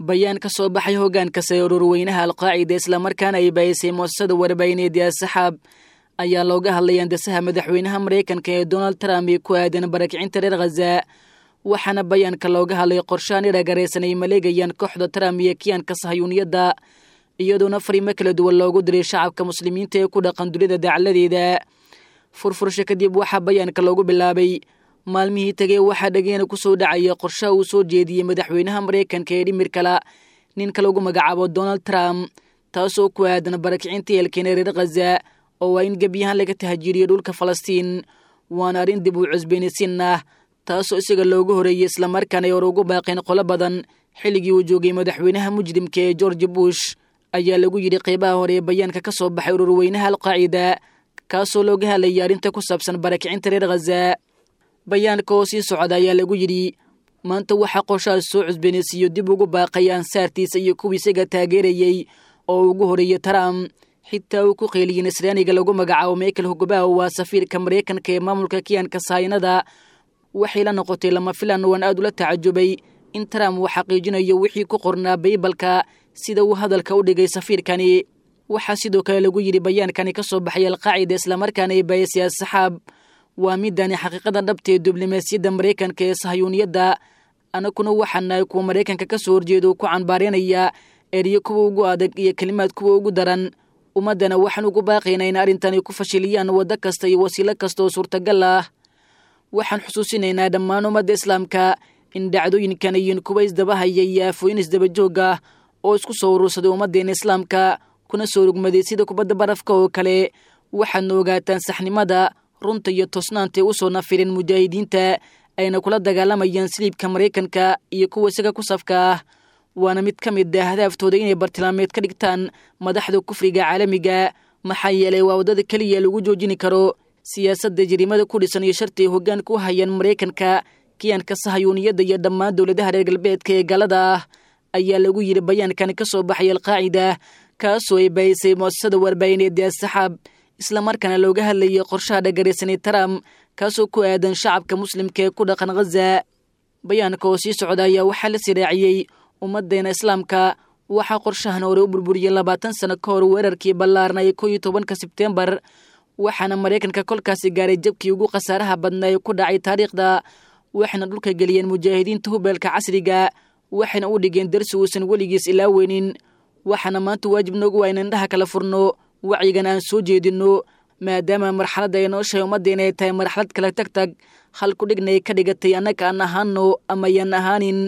bayaan ka soo baxay hoggaanka sare ururweynaha alqaacida islamarkaana ay baayisay muasasada warbaahineed ee asaxaab ayaa looga hadlay andasaha madaxweynaha maraykanka ee donald trump ee ku aadan barakicinta reer khaza waxaana bayaanka looga hadlay qorshaan iragaraysan ay maleegayaan kooxda trump iyo kiyaanka sahayuuniyadda iyadoona fariimo kala duwan loogu diray shacabka muslimiinta ee ku dhaqan dunida dacladeeda furfursho kadib waxaa bayaanka loogu bilaabay maalmihii tegey waxaa dhageena ku soo dhacaya qorshaha uu soo jeediyey madaxweynaha maraykanka ee dhimirkala ninka lagu magacaabo donald trump taasoo ku aadan barakicinta eelkeena reer khaza oo waa in gebyahaan laga tahajiriyo dhulka falastiin waana arrin dib uu cusbeenisiin ah taasoo isaga loogu horeeyey islamarkaana ay hor ugu baaqeen qolo badan xilligii uu joogay madaxweynaha mujrimka ee george bush ayaa lagu yidhi qeybaha hore ee bayaanka ka soo baxay ururweynaha alqaacida kaasoo looga hadlayay arrinta ku saabsan barakicinta reer khaza bayaanka oo sii socda ayaa lagu yidhi maanta waxaa qorshahaas soo cusbeenaysiiyo dib ugu baaqay ansaartiisa iyo kuwii isaga taageerayey oo ugu horeeyey trump xitaa uu ku qeeliyin israaniga lagu magacaabo michael hogobaho waa safiirka maraykanka ee maamulka kiyaanka sahaynada waxay la noqotay lama filan waan aad ula tacajubay in trump uu xaqiijinayo wixii ku qornaa baybalka sida uu hadalka u dhigay safiirkani waxaa sidoo kale lagu yidhi bayaankani ka soo baxay alqaacida islamarkaana ay baayisay asaxaab waa midani xaqiiqada dhabtee diblomaasiyadda maraykanka ee sahayuuniyadda anaguna waxaa nahay kuwa maraykanka ka soo horjeeda ku canbaareynaya eryo kuwa ugu adag iyo kelimaad kuwa ugu daran ummaddana waxaan ugu baaqaynaa in arrintani ku fashiliyaan waddo kasta iyo wasiilo kasta oo suurtagal ah waxaan xusuusinaynaa dhammaan ummadda islaamka in dhacdooyinkan iyin kuwa isdabahaya iyo aafooyin isdabajoog ah oo isku soo urursaday ummaddeena islaamka kuna soo rugmaday sida kubadda barafka oo kale waxaadna ogaataan saxnimada runta iyo toosnaantay u soo nafirin mujaahidiinta ayna kula dagaalamayaan siliibka maraykanka iyo kuwa isaga ku safka ah waana mid ka mid ah hadaaftooda inay bartilmaameed ka dhigtaan madaxda kufriga caalamiga maxaa yeelay waa waddada keliya lagu joojini karo siyaasadda jariimada ku dhisan iyo sharti ay hoggaanka u hayaan maraykanka kiyaanka sahayuuniyadda iyo dhammaan dowladaha reer galbeedka ee galada ah ayaa lagu yidhi bayaankani ka soo baxay alqaacida kaasoo ay baayisay muasasada warbaahineed ee asaxaab islamarkaana looga hadlayay qorshaha dhagaraysanay trump kaasoo ku aadan shacabka muslimka ee ku dhaqan khaza bayaanka oo sii socda ayaa waxaa la siraaciyey ummaddeena islaamka waxaa qorshahan hore u burburiyey labaatan sano ka hor weerarkii ballaarnay koo iyo tobanka sebtembar waxaana maraykanka kolkaasi gaaray jabkii ugu khasaaraha badnaa ee ku dhacay taariikhda waxayna dhulka geliyeen mujaahidiinta hubeelka casriga waxayna u dhigeen darsi uusan weligiis ilaaweynin waxaana maanta waajib noogu waa in indhaha kala furno wacyigan aan soo jeedinno maadaama marxaladda ay nooshahay ummaddeena ay tahay marxalad kala tag tag halku dhignay ka dhigatay annaga aan ahaano ama yaan ahaanin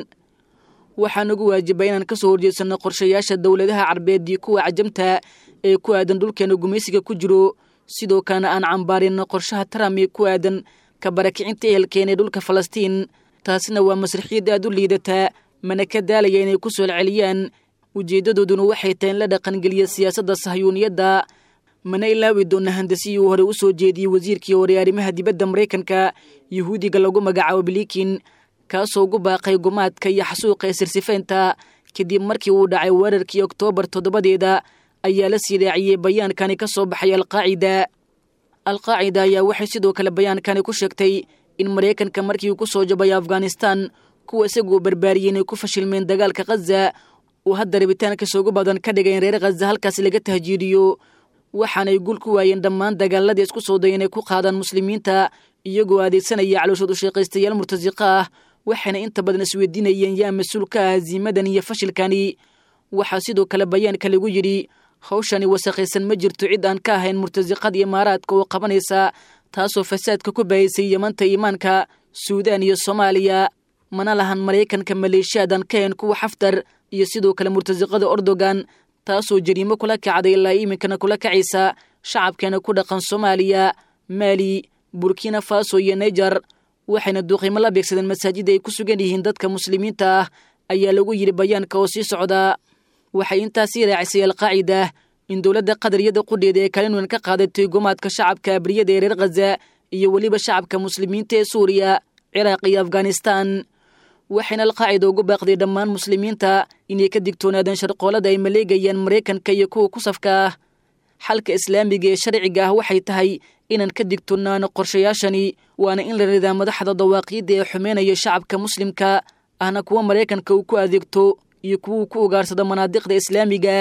waxaa nagu waajibay inaan ka soo horjeedsanno qorshayaasha dowladaha carbeed iyo kuwa cajamta ee ku aadan dhulkeena gumaysiga ku jiro sidoo kalena aan cambaarinno qorshaha trump ee ku aadan ka barakicinta ehelkeena ee dhulka falastiin taasina waa masraxiyad aad u liidataa mana ka daalaya inay ku soo celceliyaan ujeeddadooduna waxay tahay in la dhaqangeliya siyaasadda sahyuuniyadda mana ilaawi doona handasiyii uu hore u soo jeediyey wasiirkii hore arrimaha dibadda maraykanka yahuudiga lagu magacaabo bilikin kaasoo ugu baaqay gumaadka iyo xasuuqa ee sirsifaynta kadib markii uu dhacay weerarkii oktoobar toddobadeeda ayaa la sii raaciyey bayaankani ka soo baxay alqaacida alqaacida ayaa waxay sidoo kale bayaankani ku sheegtay in maraykanka markii uu ku soo jabay afghanistan kuwa isagoo barbaariyey inay ku fashilmeen dagaalka khaza uu hadda rabitaankiisa ugu badan ka dhigay in reer khaza halkaasi laga tahjiiriyo waxaanay gul ku waayeen dhammaan dagaaladii isku soo day inay ku qaadaan muslimiinta iyagoo adeegsanaya calooshood u shaqaystayaal murtasiqa ah waxayna inta badan isweydiinayeen yaa mas-uul ka ah hasiimadan iyo fashilkani waxaa sidoo kale bayaanka lagu yidhi hawshani wasakhaysan ma jirto cid aan ka ahayn murtasiqada imaaraadka oo qabanaysa taasoo fasaadka ku bahaysay yamanta iimaanka suudaan iyo soomaaliya mana lahan maraykanka maleeshiyaadan ka hayn kuwa xaftar iyo sidoo kale murtasiqada ordogan taasoo jariimo kula kacday ilaa iminkana kula kacaysa shacabkeena ku dhaqan soomaaliya maali burkina faso iyo naijer waxayna duuqiimo la beegsadeen masaajida ay ku sugan yihiin dadka muslimiinta ah ayaa lagu yidhi bayaanka oo sii socdaa waxay intaasii raacisay alqaacida in dowladda qadariyada qudheeda ee kalinwan ka qaadatay gumaadka shacabka abriyada ee reer khaza iyo weliba shacabka muslimiinta ee suuriya ciraaq iyo afghanistan waxayna alqaacida ugu baaqday dhammaan muslimiinta inay ka digtoonaadaan sharqoolada ay maleegayaan maraykanka iyo kuwa ku safka ah xalka islaamiga ee sharciga ah waxay tahay inaan ka digtoonaano qorshayaashani waana in la ridaa madaxda dawaaqiidda ee xumeynaya shacabka muslimka ahna kuwa maraykanka uu ku adeegto iyo kuwuu ku ugaarsado manaadiqda islaamiga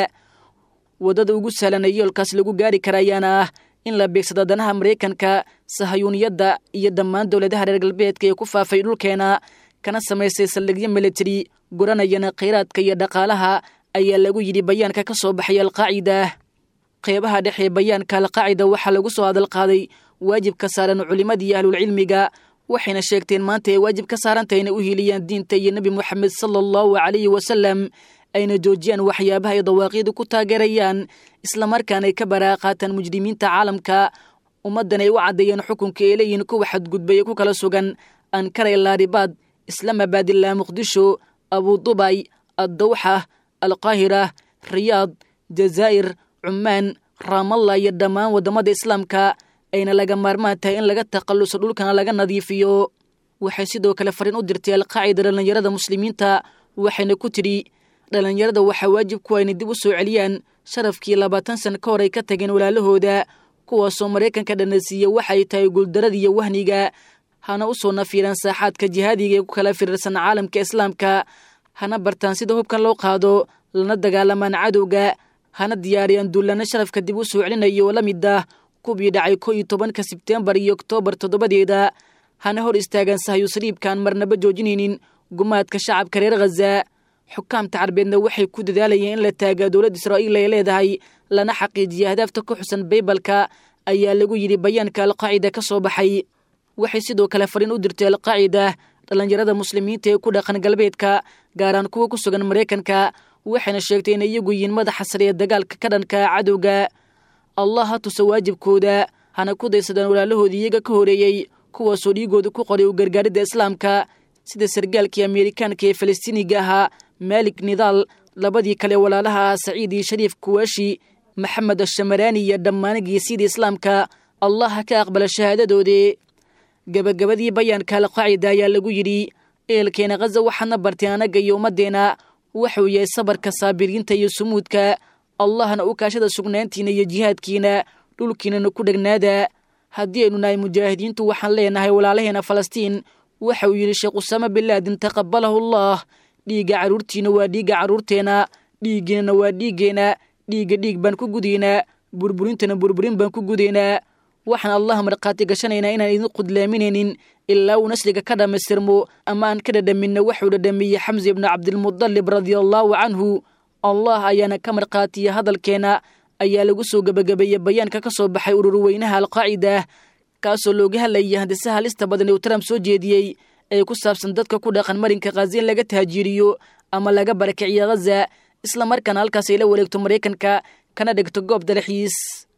waddada ugu sahlan ee yoolkaas lagu gaari kara ayaana ah in la beegsado danaha maraykanka sahayuuniyadda iyo dhammaan dowladaha reer galbeedka ee ku faafay dhulkeena kana samaystay saldhigyo militari guranayana khayraadka iyo dhaqaalaha ayaa lagu yidhi bayaanka ka soo baxay alqaacida qeybaha dhexe ee bayaanka alqaacida waxaa lagu soo hadalqaaday waajibka saaran culimmadii ahlulcilmiga waxayna sheegteen maanta ay waajib ka saarantah inay u hiiliyaan diinta iyo nebi moxamed sala allahu calayhi wasalam ayna joojiyaan waxyaabaha ay dawaaqiidu ku taageerayaan islamarkaana ay ka baraaqaataan mujrimiinta caalamka ummaddan ay u caddeeyeen xukunka ay leeyihiin kuwa xadgudbaya ku kala sugan ankara ilaaribaad islaamabad ilaa muqdisho abudubay addawxa alqaahira riyaad jazaa'ir cumaan raamalla iyo dhammaan waddamada islaamka ayna laga maarmaan tahay in laga takhalluso dhulkana laga nadiifiyo waxay sidoo kale fariin u dirtay alqaacida dhallinyarada muslimiinta waxayna ku tidhi dhallinyarada waxaa waajib kuwa inay dib u soo celiyaan sharafkii labaatan sana ka hor ay ka tageen walaalahooda kuwaasoo maraykanka dhanasiiya waxay tahay guuldaradiiyo wahniga hana u soo nafiiraan saaxaadka jihaadiga ee ku kala firirsan caalamka islaamka hana bartaan sida hubkan loo qaado lana dagaalamaan cadowga hana diyaariyaan duullana sharafka dib u soo celinayo oo la mid ah kubii dhacay ko iyo tobanka sebtembar iyo oktoobar toddobadeeda hana hor istaagaan sahyusriibkaan marnaba joojinaynin gumaadka shacabka reer khaza xukaamta carbeedna waxay ku dadaalayeen in la taagaa dowladda israa'iil ay leedahay lana xaqiijiya ahdaafta ku xusan baybalka ayaa lagu yidhi bayaanka alqaacida ka soo baxay waxay sidoo kale fariin u dirtay alqaacida dhallinyarada muslimiinta ee ku dhaqan galbeedka gaaraan kuwa ku sugan maraykanka waxayna sheegtay inay iyagu yihiin madaxa sare ee dagaalka ka dhanka cadowga allah ha tusa waajibkooda hana ku daysadaan walaalahoodii iyaga ka horeeyey kuwaasoo dhiigooda ku qoray u gargaaridda islaamka sida sargaalkii ameerikaanka ee falastiiniga ahaa maalik nidaal labadii kale walaalaha ah saciid iyo shariif kuwaashi maxamed ashamaraani iyo dhammaan geesiyada islaamka allah ha ka aqbala shahaadadoodii gebagabadii bayaanka alqaacida ayaa lagu yidhi eelkeena khaza waxaadna bartay anagga iyo ummaddeena waxuu yahay sabarka saabiriinta iyo sumuudka allahna u kaashada sugnaantiina iyo jihaadkiina dhulkiinana ku dhegnaada haddii aynu nahay mujaahidiintu waxaan leenahay walaalaheena falastiin waxa uu yidhi sheekh usaama bilaadin taqabalahu allah dhiigga carruurtiina waa dhiigga carruurteena dhiiggiinana waa dhiiggeenna dhiigga dhiig baan ku gudaynaa burburintana burburin baan ku gudaynaa waxaan allah markhaati gashanaynaa inaan idin qudlaaminaynin ilaa uu nasliga ka dhammaystirmo ama aan ka dhadhaminna waxuu dhadhamiyey xamse ibnu cabdilmudalib radiallaahu canhu allah ayaana ka markhaatiya hadalkeena ayaa lagu soo gebagabeeyey bayaanka ka soo baxay ururweynaha alqaacida kaasoo looga hadlayay handisaha halista badan uu trump soo jeediyey ee ku saabsan dadka ku dhaqan marinka khaza in laga tahaajiiriyo ama laga barakiciyo khaza islamarkaana halkaas ay la wareegto maraykanka kana dhigto goob dalaxiis